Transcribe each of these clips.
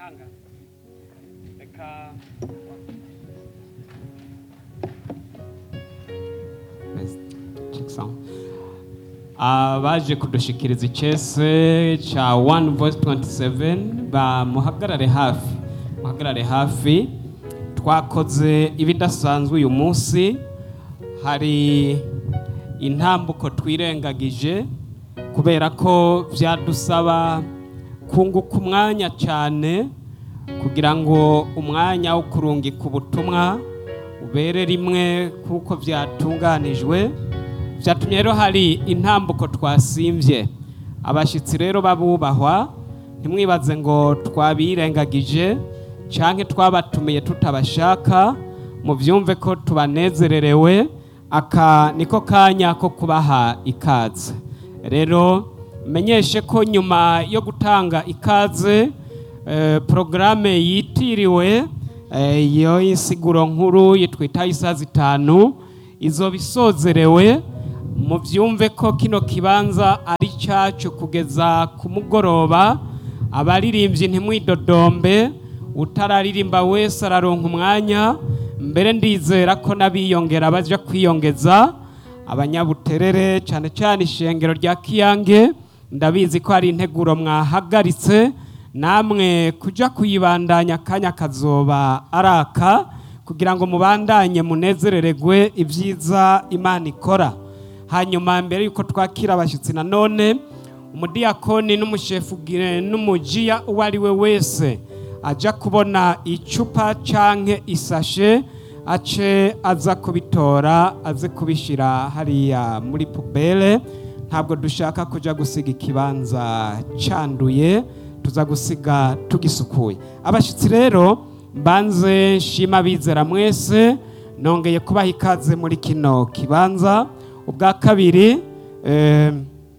mahanga reka Check sound. abaje kudushikiriza icese ca one voice 27 bamuhagarare hafi muhagarare hafi twakoze ibidasanzwe uyu munsi hari intambuko twirengagije kubera ko vyadusaba kunguka umwanya cyane kugira ngo umwanya wo kurungika ubutumwa ubere rimwe kuko byatunganijwe byatumye rero hari intambuko twasimvye abashyitsi rero babubahwa ntimwibaze ngo twabirengagije canke twabatumiye tutabashaka muvyumve ko tubanezererewe aka niko kanya ko kubaha ikaze rero menyeshe ko nyuma yo gutanga ikaze eh, porogaramu yitiriwe eh, iyo insiguro nkuru yitwita isaha zitanu izoba isozerewe mubyumve ko kino kibanza ari cyacu kugeza ku mugoroba abaririmbyi ntimwidodombe utararirimba wese araronka umwanya mbere ndizera ko n'abiyongera bajya kwiyongeza abanyabuterere cyane cyane ishengero rya kiyange ndabizi ko hari integuro mwahagaritse namwe kujya kuyibandanya akanya kazoba araka kugira ngo mubandanye munezereregwe ibyiza imana ikora hanyuma mbere y'uko twakira abashyitsi nanone umudiyakoni n'umushefu n'umujiya uwo ari we wese ajya kubona icupa canke isashe ace aza kubitora aze kubishyira hariya muri pubere ntabwo dushaka kujya gusiga ikibanza cyanduye tuza gusiga tugisukuye abashyitsi rero mbanze nshima bizera mwese nongeye kubaha ikaze muri kino kibanza ubwa kabiri eh,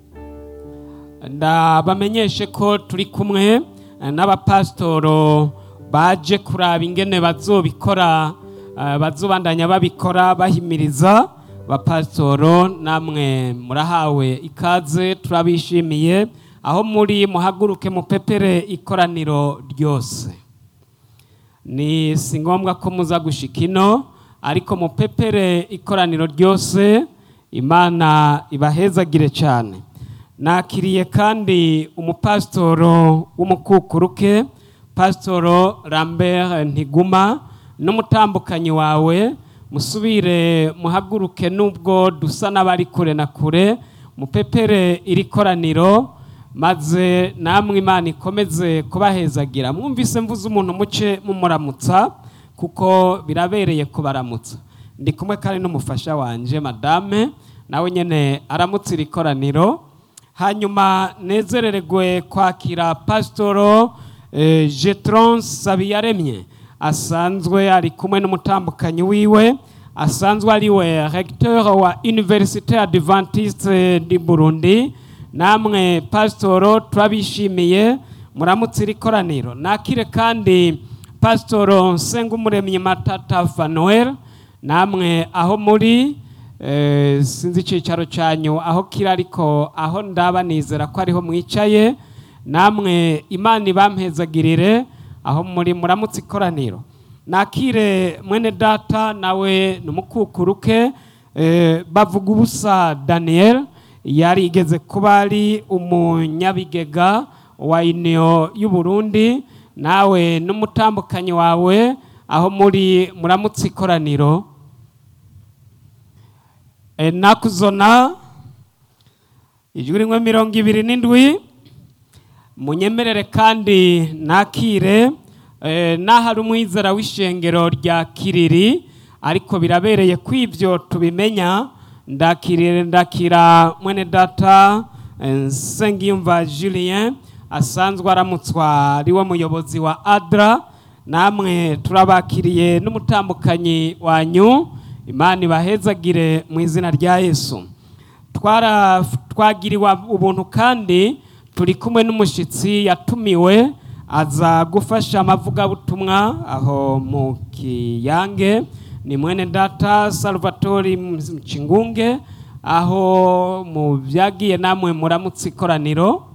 ndabamenyeshe ko turi kumwe eh, n'abapasitoro baje kuraba ingene bazobikora eh, bazobandanya babikora bahimiriza bapasitoro namwe murahawe ikaze turabishimiye aho muri muhaguruke mupepere ikoraniro ryose ni si ngombwa ko muza gushika ino ariko mupepere ikoraniro ryose imana ibahezagire cyane nakiriye kandi umupasitoro w'umukukuruke pasitoro lambert ntiguma n'umutambukanyi wawe musubire muhaguruke nubwo dusa n'abari kure na kure mupepere iri koraniro maze namwe imana ikomeze kubahezagira mwumvise mvuze umuntu muce mumuramutsa kuko birabereye kubaramutsa ndi kumwe kandi n'umufasha wanjye madame nawe nyine aramutse iri koraniro hanyuma nezereregwe kwakira pasitoro jetron sabiyaremye asanzwe ari kumwe n'umutambukanyi wiwe asanzwe ari we recteur wa université adventiste di burundi namwe pasitoro turabishimiye muramutse iri koraniro nakire kandi pasitoro nsengumuremyi matata fanuel namwe aho muri eh, sinzi icyicaro cyanyu aho kiri ariko aho ndaba nizera ko ariho mwicaye namwe imana ibampezagirire aho muri muramutse ikoraniro nakire mwene data nawe ni umukukuruke eh, bavuga ubusa daniel yarigeze kuba ari umunyabigega wa uniyo y'uburundi nawe n'umutambukanyi wawe aho muri muramutse ikoraniro e, nakuzona ijwi rimwe mirongo ibiri n'indwi munyemerere kandi nakire e, n'ahari umwizera w'ishengero rya kiriri ariko birabereye ko ibyo tubimenya ndakirire ndakira mwene data nsengiyumva julien asanzwe aramutswa ari we muyobozi wa adra namwe turabakiriye n'umutambukanyi wanyu imana ibahezagire mu izina rya yesu twagiriwe ubuntu kandi turi kumwe n'umushyitsi yatumiwe aza gufasha amavugabutumwa aho mu kiyange ni mwene data salvatori mkingunge aho mu byagiye namwe muramutse ikoraniro